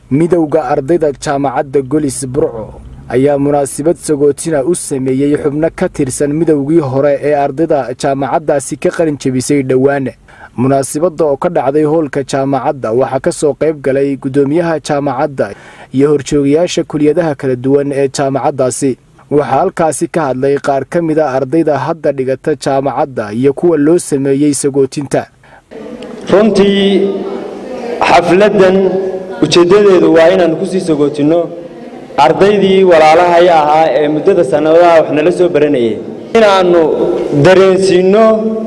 midowda ardayda jaamacadda golis burco ayaa munaasabad sagootina u sameeyey xubno ka tirsan midowgii hore ee ardayda jaamacaddaasi ka qalin jebisay dhowaan munaasabadda oo ka dhacday hoolka jaamacadda waxaa ka soo qayb galay guddoomiyaha jaamacadda iyo horjoogayaasha kuliyadaha kala duwan ee jaamacaddaasi waxaa halkaasi ka hadlay qaar ka mid a ardayda hadda dhigata jaamacadda iyo kuwa loo sameeyey sagootinta runtii xafladdan ujeeddadeedu waa inaannu ku sii sagootinno ardaydii walaalahay ahaa ee muddada sannadaha wax nala soo baranayay inaannu dareensiinno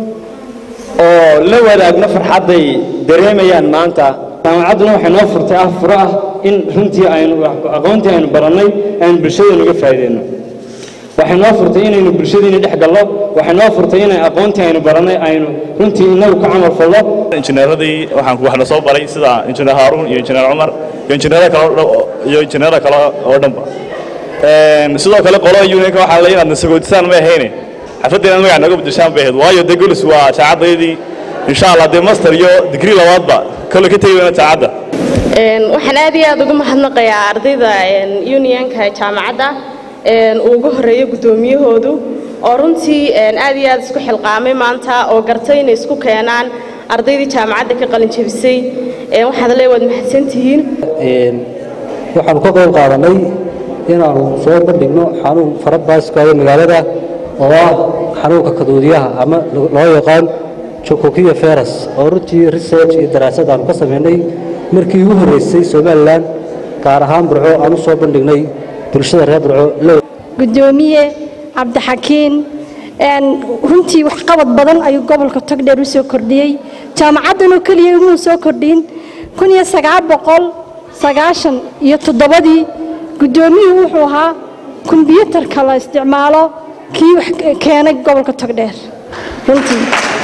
oo la wadaagno farxadday dareemayaan maanta jaamacadduna waxay noo furtay ah furo ah in runtii aynu aqoontii aynu barannay aynu bulshadeennu uga faa'iideyno waxay noo furtay inaynu bulshadiina dhex gallo waxay noo furtay inay aqoontii aynu barannay aynu runtii inagu ka camal fallo injineeradii waxaan waxna soo baray sida injineer haaruun iyo injineer cumar iyo injineerada kale iyo injineerada kale oo dhanba sidoo kale qolada unionka waxaa la inaadna sagootisaan ma ahayne xafladdeena magac nooga bedeshaan bay ahayd waayo dee golis waa jaacaddaydii insha allah dee master iyo digrii labaadba kole ka tegi weyna jaacadda waxaan aad iyo aad ugu mahadnaqayaa ardayda unionka jaamacadda uu ugu horeeyo guddoomiyahoodu oo runtii aad iyo aad isku xilqaamay maanta oo gartay inay isku keenaan ardaydii jaamacadda ka qalin jebisay waxaad le waad mahadsantihiin waxaanu ka qayb qaadanay inaanu soo bandhigno xanuun farabaaskaayo magaalada oo ah xanuunka kaduudiyaha ama loo yaqaan jokokiya feras oo runtii research iyo daraasad aanu ka samaynay markii ugu horreysay somalilan gaar ahaan burco aan u soo bandhignay bulshada reer burco gudoomiye cabdixakiin runtii waxqabad badan ayuu gobolka togdheer u soo kordhiyey jaamacaddanoo keliya umuu soo kordhin kun iyo sagaal boqol sagaashan iyo toddobadii guddoomiyuhu wuxuu ahaa kombyuutarka la isticmaalo kii wax keenay gobolka togdheer runtii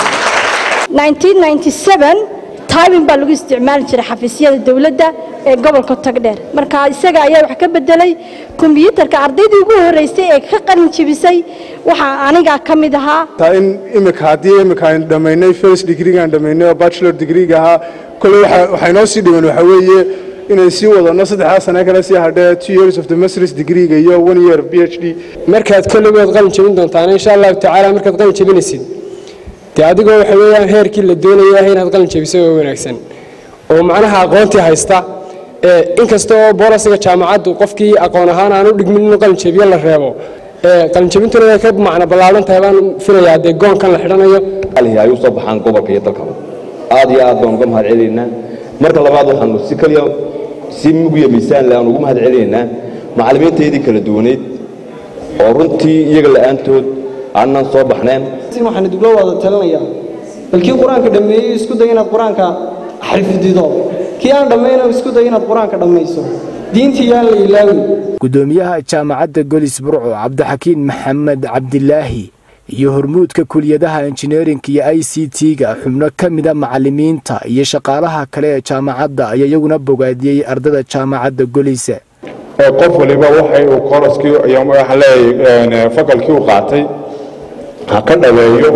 tybin baa lagu isticmaali jiray xafiisyada dowladda ee gobolka togdheer marka isaga ayaa wax ka bedelay kombyuutarka ardaydii ugu horreysay ee ka qalin jebisay waxaa anigaa ka mid ahaa in imika haddii imika aynu dhammaynay first degreegaan dhammaynay oo bachelor degreega ahaa kolley waxay noo sii dhiman waxaa weeye inay sii wadano saddexdaa sane kale sii hadhee two years of the masters degreega iyo one year b h d markaad kolligood qalin jebin doontaan insha allahu tacaala markaad qalin jebinaysid dee adigoo waxa weeyaan heerkii la doonaya inaad qalin jebiso oo wanaagsan oo macnaha aqoontii haysta inkasta oo boolasiga jaamacaddu qofkii aqoon ahaan aan u dhigmin inuu qalin jebiyo la reebo qalinjebintuna way ka macno ballaaran tahay baan filayaa dee goonkan la xidhanayo ay u soo baxaan gobolka iyo dalkaba aad iyo aad baan uga mahad celinaynaa marka labaad waxaanu si kaliya si mugiya miisaan leh aan ugu mahad celinaynaa macallimiintaydii kala duwaneyd oo runtii iyaga la'aantood aanan soo baxneen waxaan idugula wada talinayaa bal kii qur-aanka dhammeeyey isku day inaad qur-aanka xifdido kii aan dhammayna isku day inaad qur-aanka dhammayso diintii yaan la ilaawin guddoomiyaha jaamacadda golis burco cabdixakiin maxamed cabdilaahi iyo hormuudka kuliyadaha injineerinka iyo i c t-ga xubno ka mida macallimiinta iyo shaqaalaha kale ee jaamacadda ayaa iyaguna bogaadiyey ardada jaamacadda golise qof waliba waxay uu koroskii iyo waxaan leeyahay fakalkii u qaatay ha ka dhaweeyo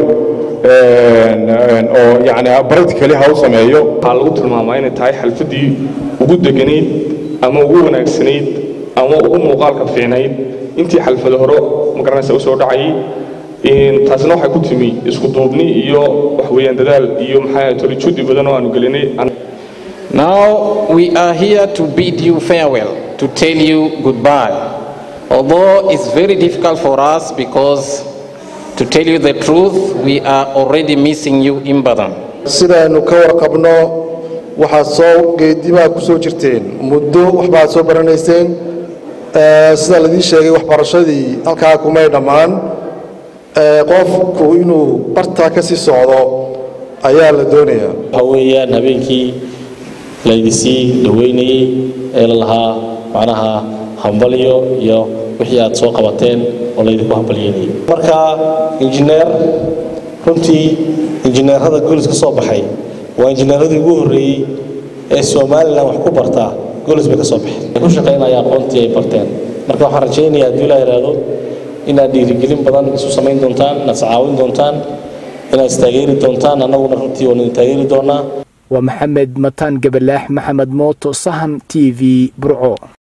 oo yani practically ha u sameeyo waxaa lagu tilmaamaa inay tahay xalfaddii ugu deganayd ama ugu wanaagsanayd ama ugu muuqaalka fiicnayd intii xalfado hore magaranaysa u soo dhacayay taasina waxay ku timi isku duubni iyo wax weeyaan dadaal iyo maxaa toli judi badan oo aanu gelinay Now we are here to bid you farewell, to tell you goodbye. Although it's very difficult for us because to tell you the truth, we are already missing you in Badan. sidaaynu ka warqabno waxaad soo geedimaa ku soo jirteen muddo waxbaad soo baranayseen sida laidii sheegay waxbarashadii halkaa kumay dhammaan qofku inuu bartaa ka sii socdo ayaa la doonayaa waxa weeyaan habeenkii laydisii dhaweynayey ee la lahaa macnaha hambalyo iyo wixii aad soo qabateen oo laydinku hambalyeynayay marka injineer runtii injineerada golis ka soo baxay waa injineeradii ugu horreeyey ee somalilan wax ku bartaa golis bay ka soo baxeen ku shaqaynaya aqoontii ay barteen marka waxaan rajaynayaa haddii ilaa yidhaahdo inaad dhiirigelin badan isu samayn doontaan inaad iscaawin doontaan inaad istaageeri doontaan annaguna runtii waan idin taageeri doonaa waa maxamed mataan gabalaax maxamed mooto sahan t v burco